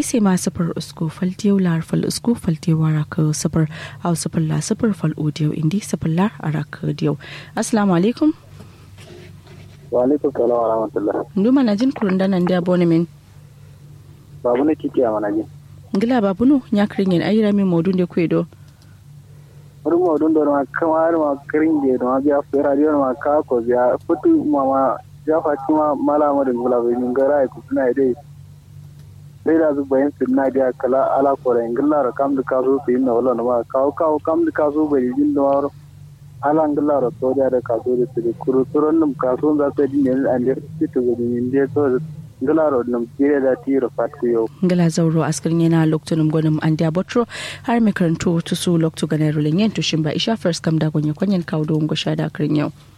ise ma sifir usku faltiyau lar fal usku faltiyau araka sifir au sifir la sifir fal odiyau indi sifir lar araka diyau assalamu alaikum wa alaikum salam wa rahmatullah nduma na jin kurunda nan da bone min babu ne kike a manajin ngila babu no nyakrin yin ayira mi modun de kwedo wani modun da ma kama ma kirin de ma biya fera de ma ka ko biya futu mama ya fati ma mala ma din gula bin gara ku suna dai sai da zuba yin sunna da kala ala ko ran gilla ra kam da ka zo su yin wala ma ka ka kam da ka zo bai jin da waro ala gilla ra to da ka zo da su kuru turon num ka so za ta din ne an da su to gudin de to ngilaro num jire da tiro fatku yau ngila zauro askirin yana loktunum gwanin an da botro har mai karanto tusu loktu ganar rulen yin tushin ba isha first kam da gwanya kwanyan kawo don gusha da akirin yau